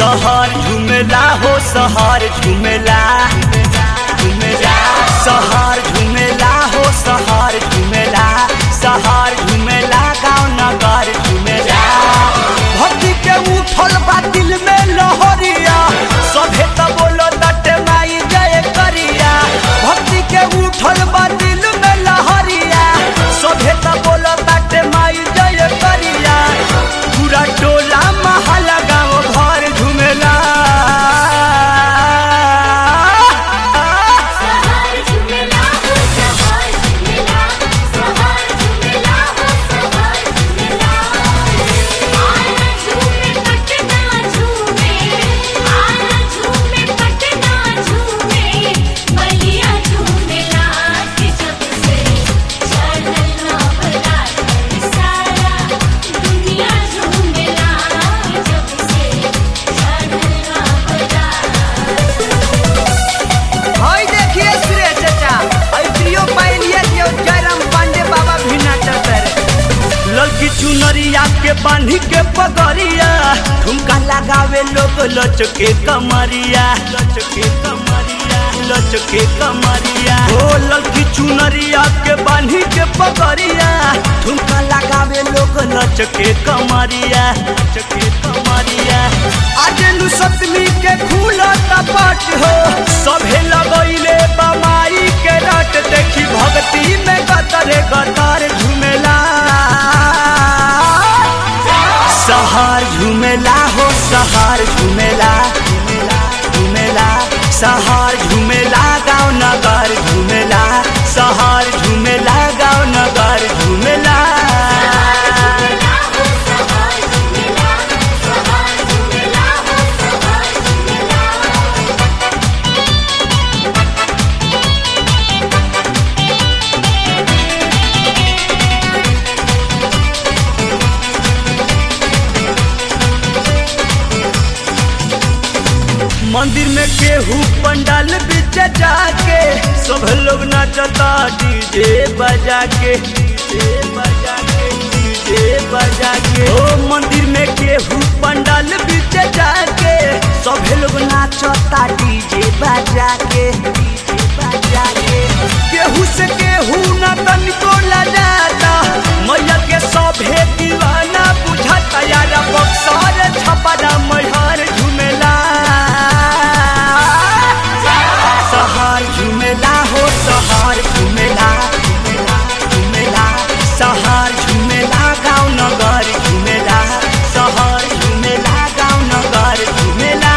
सहर झुमेला हो सहर झुमेला झुमेला सहर झुमेला हो सहर झुमेला सहर झुमेला गाँव नगर झुमेला भक्ति के उठल बा दिल में लहरिया सभे त बोलो दटे माई जय करिया भक्ति के उठल बा दिल में लहरिया सभे त बोलो दटे माई जय करिया पूरा टोला महला गाँव भर झुमेला सहर झुमेला हो सहर झुमेला सहर झुमेला हो सहर झुमेला आना झूमे पटना झूमे आना झूमे पटना झूमे बलिया झूमेला के जब से चढ़ल नवरात सारा दुनिया झूमेला जब से चढ़ल नवरात हई देखिए सुरेश चाचा हई प्रियो पाइलिए दियो जयराम पांडे बाबा भी नाचत रे लड़की चुनरिया के बांधी के पगड़िया ठुमका लगावे लोग लचके कमरिया लचके कमरिया लचके कमरिया ओ लड़की चुनरिया के बांधी के पगड़िया ठुमका लगावे लोग लचके कमरिया लचके कमरिया आज नु सप्तमी के खुला तपट हो सभे लगैले बमाई के रट देखी भक्ति में गतरे गतर झुमेला सहार झुमेला हो सहार झुमेला झुमेला सहार झुमेला गाँव नगर झुमेला सहार झुमेला गाँव नगर झुमेला मंदिर में केहू पंडाल बीच जाके सब लोग नाचता डीजे बजा के डीजे बजा के डीजे बजा के ओ मंदिर में केहू पंडाल बीच जाके सब लोग नाचता डीजे बजा के डीजे बजा के केहू से केहू ना तनिको लजाता मैया के सभे दीवाना बुझाता यारा बक्सर छपरा मैहर झुमेला सहार झुमेला हो सहार झुमेला झुमेला सहार झुमेला गाँव नगर झुमेला सहार झुमेला गाँव नगर झुमेला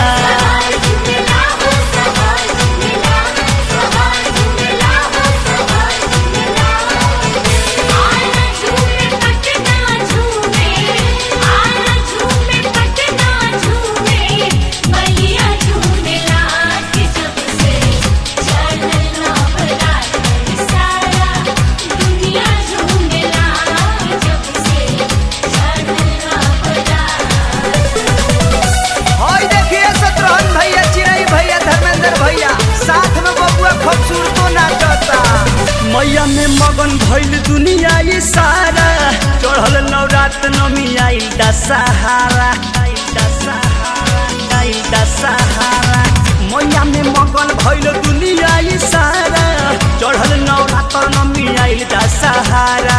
हई देखिए शत्रुघ्न भैया चिरई भैया धर्मेंद्र भैया साथ में बबुआ खूबसूरतो नाचता मैया में मगन भइल दुनिया ये सारा चढ़ल नवरात नमी आइल दशहरा आइल दशहरा आइल दशहरा मैया में मगन भइल दुनिया ये सारा चढ़ल नवरात नमी आइल दशहरा